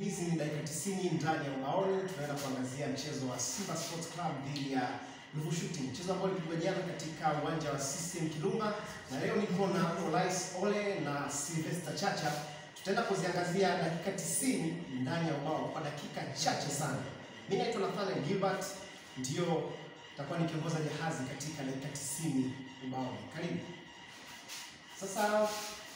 Hizi ni dakika 90 ndani ya ubaoni. Tunaenda kuangazia mchezo wa Simba Sports Club dhidi ya Ruvu Shooting, mchezo ambao ulipigwa jana katika uwanja wa CCM Kirumba, na leo niko na Olais Ole na Sylvester Chacha. Tutaenda kuziangazia dakika 90 ndani ya ubao kwa dakika chache sana. Mimi naitwa Nathaniel Gilbert, ndio nitakuwa nikiongoza jahazi katika dakika 90 ubaoni. Karibu. Sasa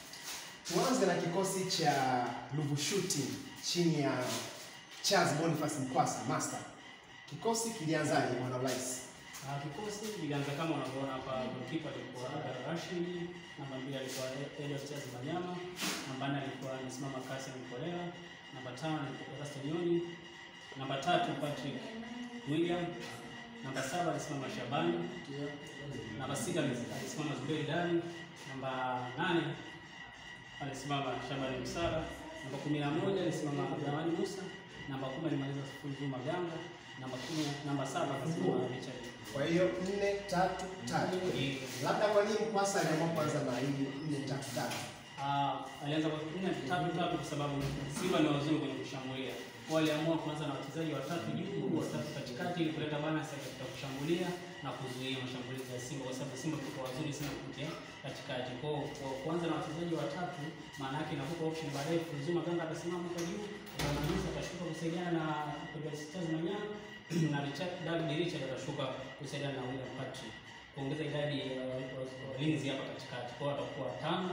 tuanze na kikosi cha Ruvu Shooting chini ya Charles Boniface Mkwasa Master. Kikosi kilianzaje bwana Olais? Ah, kikosi kilianza kama unavyoona hapa, goalkeeper alikuwa Abdul Rashid, namba mbili alikuwa Elias Charles Manyama, namba nne alikuwa anasimama Kasim Mkolera, namba tano alikuwa Erasto Nyoni, namba tatu Patrick William, namba saba alisimama Shabani, namba sita alisimama Zuberi Dani, namba nane alisimama Shabani Msara, namba kumi na moja alisimama Abdulrahman Musa, namba kumi alimaliza Fulzuma Ganga, namba kumi namba saba akasimama Richard Kwa hiyo nne tatu tatu. Labda kwa nini Mkwasa aliamua kuanza na hii nne tatu tatu? Ah, alianza kwa nne tatu tatu kwa sababu Simba ni wazuri kwenye kushambulia. Kwa waliamua kuanza na wachezaji watatu juu, watatu katikati ili kuleta balance katika kushambulia na kuzuia mashambulizi ya Simba kwa sababu Simba tuko wazuri sana kupitia katikati. Kwa hiyo kwa kuanza na wachezaji watatu maana yake inakupa option baadaye Zuma Ganga atasimama kwa juu, Manisa atashuka kusaidiana na Pedro Stars Manyama na Richard David Richard atashuka kusaidiana na William Patrick kuongeza idadi ya walinzi hapa katikati. Kwa hiyo watakuwa tano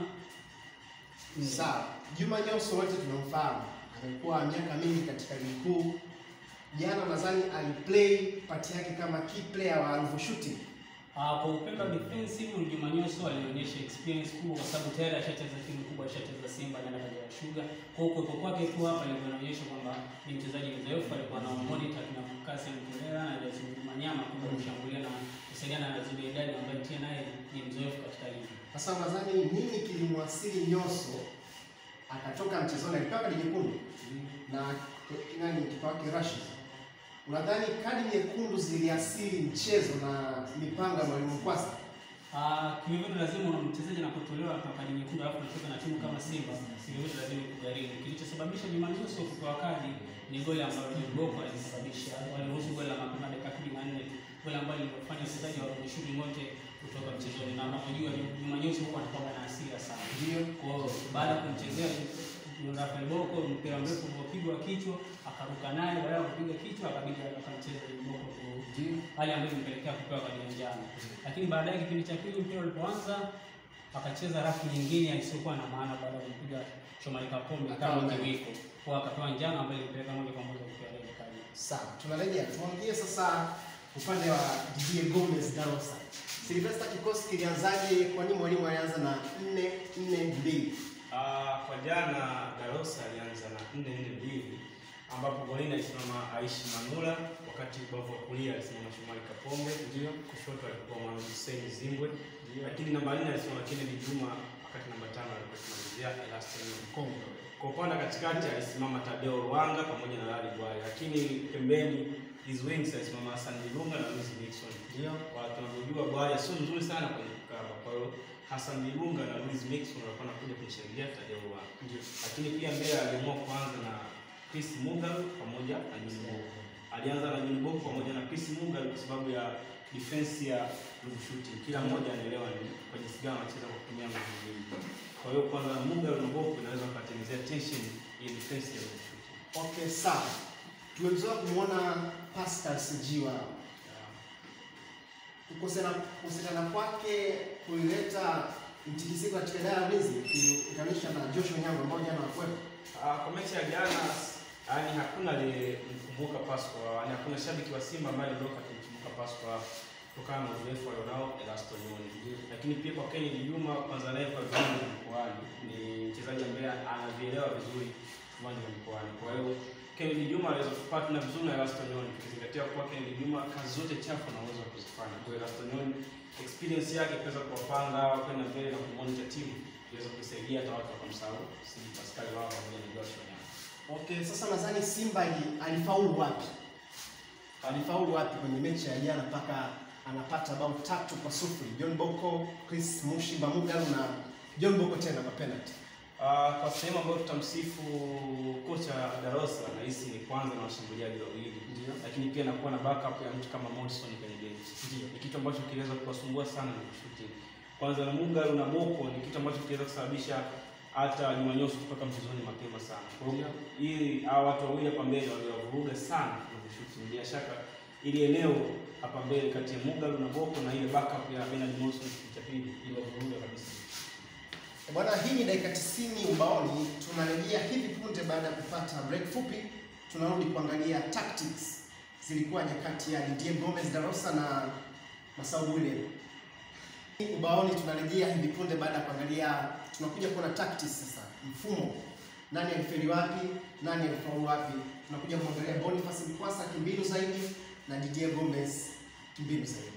nne. Sawa. Juma Nyauso wote tunamfahamu. Amekuwa miaka mingi katika ligi kuu. Jana nadhani aliplay pati yake kama key player wa Ruvu Shooting. Ah, kwa upande wa defensive Juma Nyuso alionyesha experience kubwa kwa sababu tayari ashacheza timu kubwa, ashacheza Simba na Kagera Sugar. Kwa hiyo kuwepo kwake tu hapa ilikuwa inaonyesha kwamba ni mchezaji mzoefu, alikuwa na monitor kina Kasim Mkolera na Jason Manyama kwa kushambulia na kusaidiana na Zuberi Dani ambaye pia naye ni mzoefu katika ligi. Sasa nadhani nini kilimwasili Nyoso akatoka mchezoni, alipewa kadi nyekundu na nani kipa wake Rashid. Unadhani kadi nyekundu ziliasili mchezo na mipango ya mwalimu Mkwasa? Ah, kivyovyote lazima una mchezaji anapotolewa kwa kadi nyekundu alafu anacheza na timu kama Simba, kivyovyote lazima kugharimu. Kilichosababisha Juma Nyuso kupewa kadi ni goli ambalo Boko alisababisha. Waliruhusu goli la mapema dakika kumi na nne, goli ambalo limefanya wachezaji wa Rudishuti wote kutoka mchezoni, na unapojua Juma Nyuso huwa anakuwa na hasira sana. Ndio. Kwa hiyo baada ya kumchezea Rafael Boko mpira mrefu uliopigwa kichwa, akaruka naye, baada ya kupiga kichwa akabidi akamcheza Boko tu Ndio. hali ambayo imepelekea kupewa kadi ya njano. Lakini baadaye kipindi cha pili mpira ulipoanza akacheza rafu nyingine isiyokuwa na maana baada ya kumpiga Shomari Kapombe Akawa kama na- kiwiko. Kwa akapewa njano ambayo ilipeleka moja kwa moja kupewa red card. Sawa, tunarejea tuangie sasa upande wa Didier Gomez Darosa. Silvester, kikosi kilianzaje? Kwa nini mwalimu alianza na 4 4 2? Ah, kwa jana Darosa alianza na nne nne mbili ambapo golini alisimama Aishi Manula, wakati ubavu wa kulia alisimama Shomari Kapombe, ndio kushoto alikuwa Mohamed Hussein Zimbwe, lakini namba nne alisimama Kennedy Juma, wakati namba tano alikuwa simamizia Elastin Mkongo. Kwa upande wa katikati alisimama Tadeo Rwanga pamoja na Lali Bwale, lakini pembeni his wings alisimama Hassan Dilunga na Luis Nixon. Ndio. Kwa tunavyojua Bwale sio mzuri sana kwenye kukaba, kwa hiyo Hassan Dilunga na Luis Nixon walikuwa wanakuja kumsaidia Tadeo Rwanga lakini pia mbele aliamua kuanza na Chris Mugalu pamoja na Juni Boko. Alianza na Juni Boko pamoja na Chris Mugalu kwa sababu ya defense ya Ruvu Shooting. Kila mmoja anaelewa ni kwa jinsi gani anacheza kwa kutumia nguvu nyingi. Kwa hiyo kwanza Mugalu na Boko inaweza kutengenezea tension ya defense ya Ruvu Shooting. Okay, sawa. Tumezoea kumwona Pascal Sijiwa kukosekana kukosekana kwake kulileta mtikisiko katika idara ya ulinzi ukilinganisha na Joshua Nyango ambao jana hakuwepo. Ah, kwa mechi ya jana yani hakuna aliyemkumbuka Pascal, yani hakuna shabiki wa Simba ambaye aliondoka kumkumbuka Pascal kutokana na uzoefu alionao Elasto Nyoni. Lakini pia kwa Kennedy Juma kwanza naye kwa viwango vya mkoani ni mchezaji ambaye anavielewa vizuri viwanja vya mkoani. Kwa hiyo Kennedy Juma anaweza kupatana vizuri na Elasto Nyoni ukizingatia kuwa Kennedy Juma kazi zote chafu ana uwezo wa kuzifanya. Kwa hiyo Elasto Nyoni experience yake kuweza kuwapanga kwenda mbele na kumonitor timu iweza kusaidia hata watu wakamsahau Sidi Pascal wao pamoja na Joshua Nyango. Okay, sasa nadhani Simba ali- alifaulu wapi? Alifaulu wapi kwenye mechi ya jana mpaka anapata bao tatu kwa sufuri? John Boko, Chris Mushimba Mugalu na John Boko tena kwa penalty. Uh, kwa sehemu ambayo tutamsifu kocha Darosa nahisi ni kwanza na washambuliaji wawili, Ndio. lakini pia nakuwa na backup ya mtu kama Morrison kwenye benchi. Ni kitu ambacho kiliweza kuwasumbua sana na shooting. Kwanza na Mugalu na Boko ni kitu ambacho kiliweza kusababisha hata Juma Nyoso kutoka mchezoni mapema sana. Kwa hiyo hii hawa watu wawili hapa mbele waliwavuruga sana na shooting. Bila shaka ili eneo hapa mbele kati ya Mugalu na Boko na ile backup ya Bernard Morrison kipindi cha pili iliwavuruga kabisa. Bwana, hii ni dakika 90 ubaoni. Tunarejea hivi punde baada ya kupata break fupi. Tunarudi kuangalia tactics zilikuwa nyakati ya Didier Gomez Darosa na Masau William. Ubaoni tunarejea hivi punde baada ya kuangalia, tunakuja kuona tactics sasa, mfumo, nani alifeli wapi, nani alifaulu wapi. Tunakuja kuangalia Boniface Mkwasa kimbinu zaidi na Didier Gomez kimbinu zaidi.